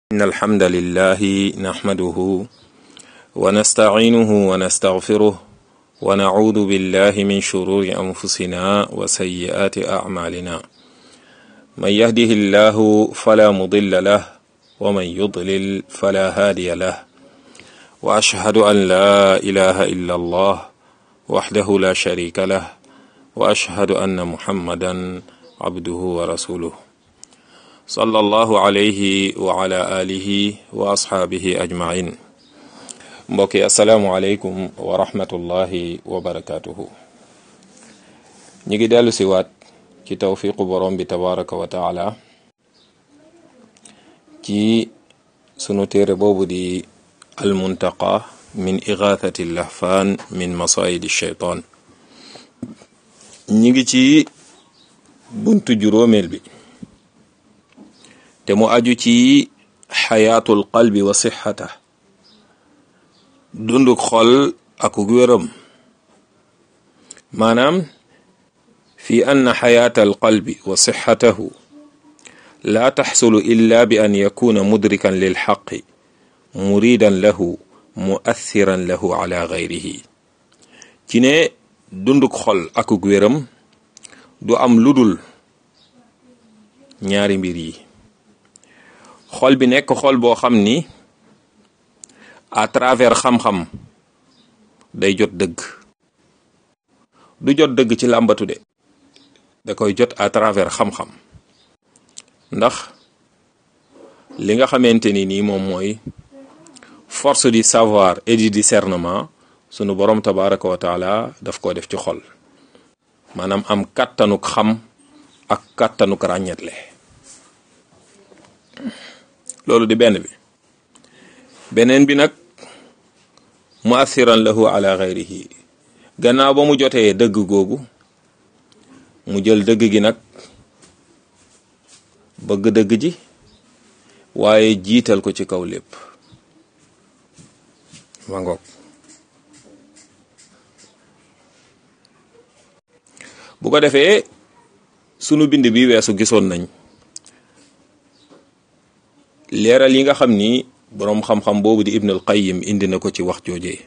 إن الحمد لله نحمده ونستعينه ونستغفره ونعوذ بالله من شرور أنفسنا وسيئات أعمالنا من يهده الله فلا مضل له ومن يضلل فلا هادي له وأشهد أن لا إله إلا الله وحده لا شريك له وأشهد أن محمدا عبده ورسوله صلى الله عليه وعلى آله وأصحابه أجمعين mbokki asalaamualeykum wa rahmatullahi wa barakaatuhu ñi ngi dellu si waat ci tawfiqu borom bi tabaraka wa taala ci sunu téere boobu di almuntaqa min igathati lahfaan min masaidi shaytaan ñi ngi ci buntu juróomeel bi te mu aju ci xayaatul qalbi wa sixata dunduk xol ak wéram maanaam fi anna xayaata alqalbi wa sixatahu laa taxsulu illa bi an yakuna mudrikan lilxaqi muridan lahu muathiran lahu ala gayrihi ci ne dunduk xol ak wéram du am ludul ñaari mbir yi xol bi nekk xol boo xam ni à travers xam-xam day jot dëgg du jot dëgg ci làmbatu de da koy jot à travers xam-xam ndax li nga xamante ni nii moom mooy force du savoir et du discernement sunu borom tabaraka wa taala daf ko def ci xol maanaam am kàttanuk xam ak kàttanuk ràññetle loolu di benn bi beneen bi nag muathiran lahu ala gayrihi gannaaw ba mu jotee dëgg googu mu jël dëgg gi nag bëgg dëgg ji waaye jiital ko ci kaw lépp ma ngoog bu ko defee sunu bind bi weesu gisoon nañ leeral yi nga xam ni boroom xam-xam boobu di ibnul qayyim indi na ko ci wax joojee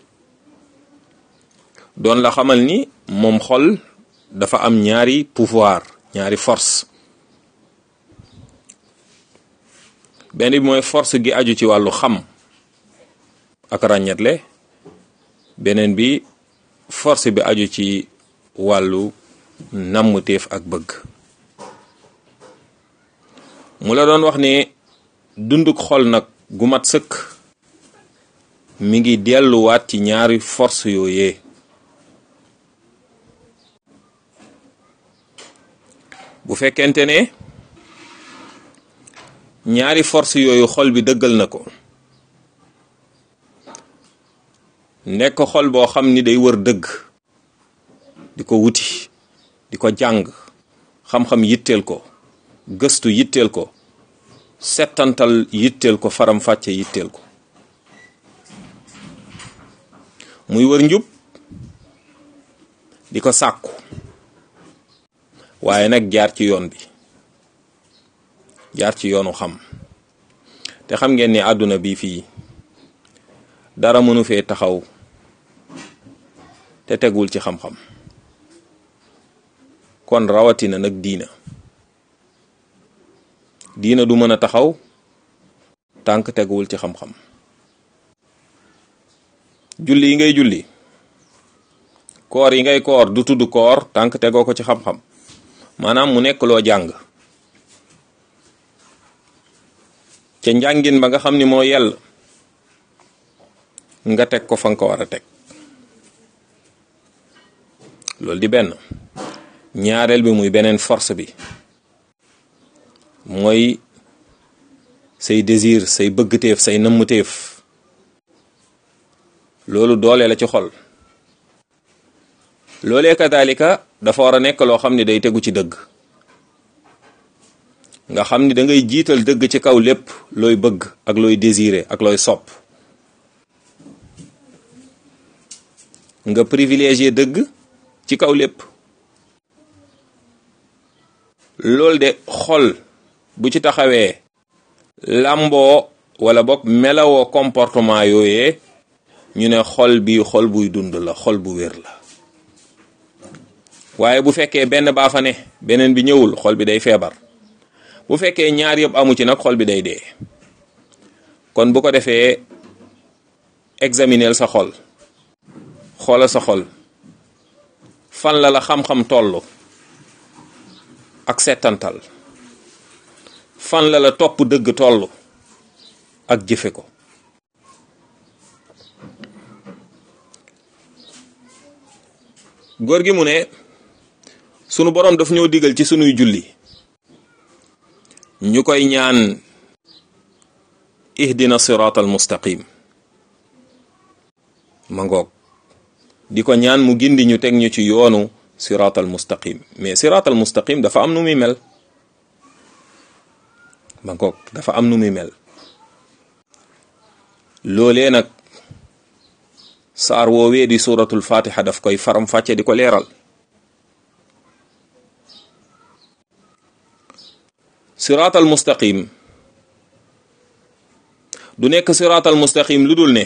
doon la xamal ni moom xol dafa am ñaari pouvoir ñaari force benn bi mooy force gi aju ci wàllu xam ak ràññetle beneen bi force bi aju ci wàllu nammuteef ak bëgg mu la doon wax ne dunduk xol nag gu mat sëkk mi ngi delluwaat ci ñaari force yooyee bu fekkente ne ñaari force yooyu xol bi dëggal na ko nekk xol boo xam ni day wër dëgg di ko wuti di ko jàng xam-xam yitteel ko gëstu yitteel ko settantal yitteel ko faram fàcce yitteel ko muy wër njub di ko sàkku waaye nag jaar ci yoon bi jaar ci yoonu xam te xam ngeen ni àdduna bi fii dara mënu fee taxaw te tegul ci xam-xam kon rawatina nag diina diina du mën a taxaw tànk teguwul ci xam-xam julli yi ngay julli koor yi ngay koor du tudd koor tànk tegoo ko ci xam-xam maanaam mu nekk loo jàng ca njàngin ba nga xam ni moo yell nga teg ko fa nga ko war a teg loolu di benn ñaareel bi muy beneen force bi mooy say désir say bëggteef say nëmmteef loolu doole la ci xol loolee kadalika dafa war a nekk loo xam ne day tegu ci dëgg nga xam ni da ngay jiital dëgg ci kaw lépp looy bëgg ak looy désiré ak looy sopp nga privilégié dëgg ci kaw lépp loolu de xol bu ci taxawee lamboo wala boog melawoo comportement yooyee ñu ne xol bi xol buy dund la xol bu wér la waaye bu fekkee benn baa fa ne beneen bi ñëwul xol bi day feebar bu fekkee ñaar yëpp amu ci nag xol bi day dee kon bu ko defee examineel sa xol xoola sa xol fan la la xam-xam tollu ak settantal fan la la topp dëgg tollu ak jëfe ko góor gi mu ne sunu boroom daf ñoo digal ci sunuy julli ñu koy ñaan ihdina sirat al mustaqim ma ngoog di ko ñaan mu gindi ñu teg ñu ci yoonu sirat al mustaqim mais sirat al mustaqim dafa am nu muy mel ma ngoog dafa am nu muy mel loolee nag saar woowee di suratul fatiha daf koy faram fàcce di ko leeral siraatal mustaqim du nekk siraatal mustaqim lu dul ne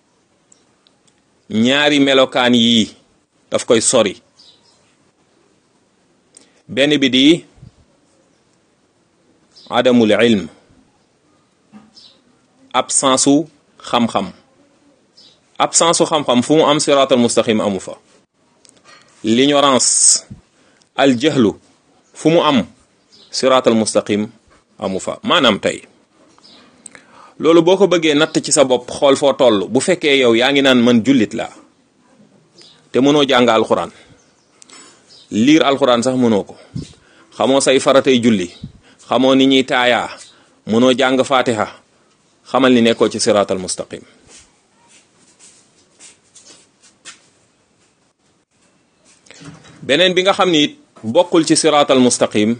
ñaari melokaan yii daf koy sori benn bi di adamul ilm absence su xam-xam absence su xam-xam fu mu am siraatal mustaqim amu fa l'ignorance al jahlu fu mu am siraatal mustaqim amu fa maanaam tey loolu boo ko bëggee natt ci sa bopp xool foo toll bu fekkee yow yaa ngi naan man jullit laa te mënoo jàng alxuraan liir alxuraan sax mënoo ko xamoo say faratay julli xamoo ni ñuy taayaa mënoo jàng fatiha xamal ni nekkoo ci siraatal mustaqim beneen bi nga xam ni it bokkul ci siraatal mustaqim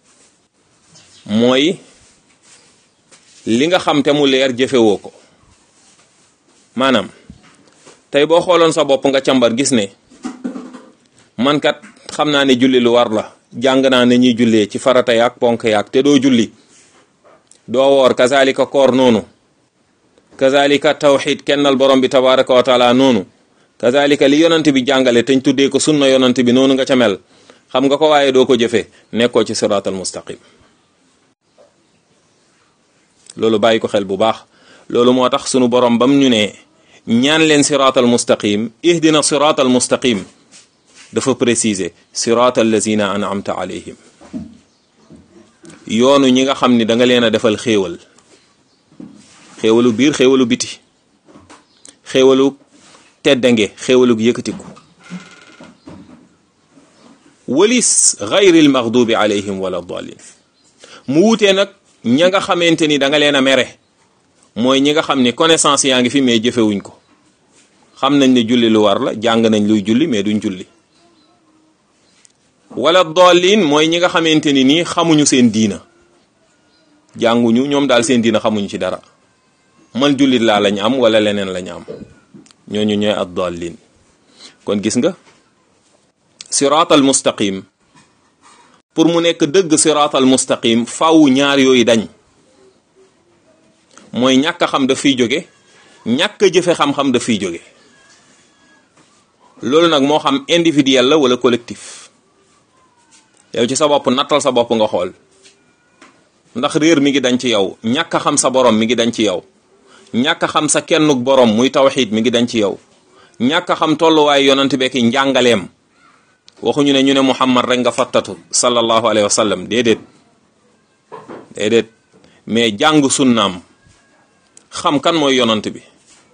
mooy li nga xam te mu leer jëfewoo ko maanaam tey boo xooloon sa bopp nga càmbar gis ne man kat xam naa ne julli lu war la jàng naa ne ñuy jullee ci farata yaak ponk yaak te doo julli doo woor kazalika koor noonu kazalika tawxid kennal borom bi tabaraka wa taala noonu kazalika li yonant bi jàngale teñ tuddee ko sunna yonant bi noonu nga ca mel xam nga ko waaye doo ko jëfe nekkoo ci siraatal mustaqim loolu bàyyi ko xel bu baax loolu moo tax sunu borom bam ñu ne ñaan leen siraatal mustaqim ihdina siraatal mustaqim dafa préciser siraatal lazina an'amta alayhim yoonu ñi nga xam ni da nga leen a defal xéewal xéewalu biir xéewalu biti xéewalu teddange xéewalu yëkkatiku walis gayril maxdubi alayhim wala dalin mu wutee nag ña nga xamante ni da nga leen a mere mooy ñi nga xam ni connaissance yaa ngi fi mais jëfewuñ ko xam nañ ne julli lu war la jàng nañ luy julli mais duñ julli wala dollin mooy ñi nga xamante ni nii xamuñu seen diina jànguñu ñoom daal seen diina xamuñu ci dara man jullit laa lañ am wala leneen lañ am ñooñu ñooy ad dollin kon gis nga siraatal mustaqim pour mu nekk dëgg siraatal mustaqim faw ñaar yooyu dañ mooy ñàkk a xam daf fiy jóge ñàkk a jëfe xam-xam daf fiy jóge loolu nag moo xam individuel la wala collectif yow ci sa bopp nattal sa bopp nga xool ndax réer mi ngi dañ ci yow ñàkk a xam sa borom mi ngi dañ ci yow ñàkk a xam sa kennuk borom muy tawxiid mi ngi dañ ci yow ñàkk a xam tolluwaay yonent bekki njàngaleem waxuñu ne ñu ne muhammad rek nga fattatu sallallahu alayhi wa sallam déedéet déedéet mais jàng sunnaam xam kan mooy yonant bi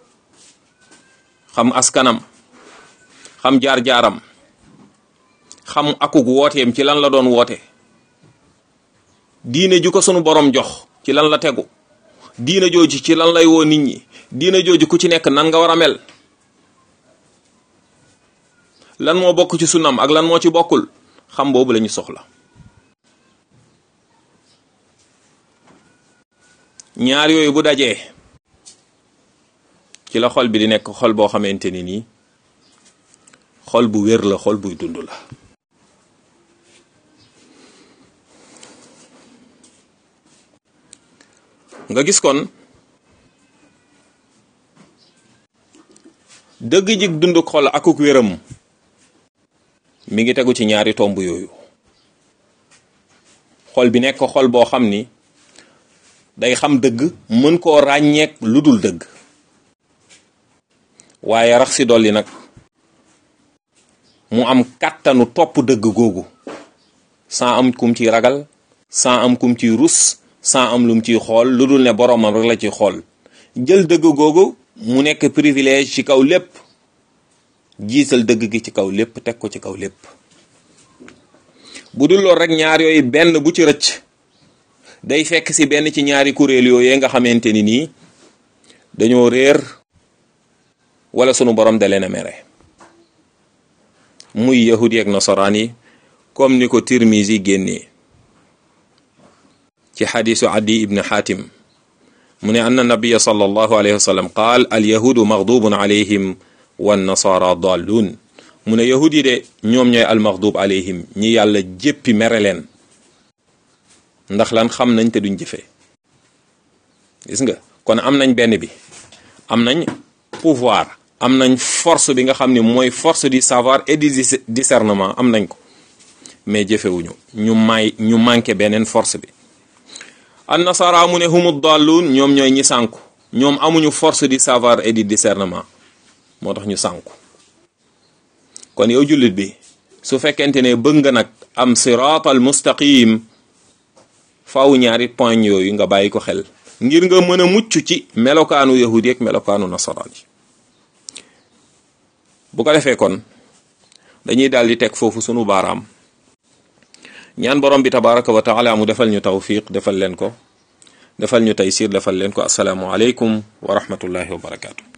xam askanam xam jaar-jaaram xam akuk wooteem ci lan la doon woote diine ju ko sunu borom jox ci lan la tegu diine jooju ci lan lay woo nit ñi diine jooju ku ci nekk nan nga war a mel lan moo bokk ci sunam ak lan moo ci bokkul xam boobu lañu soxla ñaar yooyu bu dajee ci la xol bi di nekk xol boo xamante ni nii xol bu wér la xol buy dund la nga gis kon dëgg jig dund xol akuk wéram mi ngi tegu ci ñaari tomb yooyu xol bi nekk xol boo xam ni day xam dëgg mën koo ràññeek lu dul dëgg waaye rax si dolli nag mu am kàttanu topp dëgg googu sans am kum ciy ragal sans am kum ciy rus sans am lum ciy xool lu dul ne boroomam rek la ci xool jël dëgg googu mu nekk privilège ci kaw lépp jiital dëgg gi ci kaw lépp teg ko ci kaw lépp bu dul lool rek ñaar yooyu benn bu ci rëcc day fekk ci benn ci ñaari kuréel yooyee nga xamante ni nii dañoo réer wala sunu borom da leen a mere muy yahudi ak nasaraan yi comme ni ko Tirmizi génnee ci xadisu Adi ibn Xaatim mu ne anna nabiya sallallahu alayhi wa sallam qaal al yahudu maghdubun alayhim wan nasara dallun mu ne yahud yi de ñoom ñooy al maghdub alayhim ñi yàlla jéppi mere leen ndax lan xam nañ te duñ jëfee gis nga kon am nañ benn bi am nañ pouvoir am nañ force bi nga xam ne mooy force du savoir et du discernement am nañ ko mais jëfewuñu ñu may ñu manqué beneen force bi an nasara mu ne humu dalluun ñoom ñooy ñi sànku ñoom amuñu force du savoir et du discernement moo tax ñu sànku kon yow jullit bi su fekkente ne bëgg nga nag am siraatal mustaqim faaw ñaari point yooyu nga bàyyi ko xel ngir nga mën a mucc ci melokaanu yahudi ak melokaanu nasaraan yi bu ko defee kon dañuy daal di teg foofu sunu baaraam ñaan borom bi tabaraka wa taala mu defal ñu tawfiq defal leen ko defal ñu taysir defal leen ko asalaamu aleykum wa rahmatullahi wa barakaatu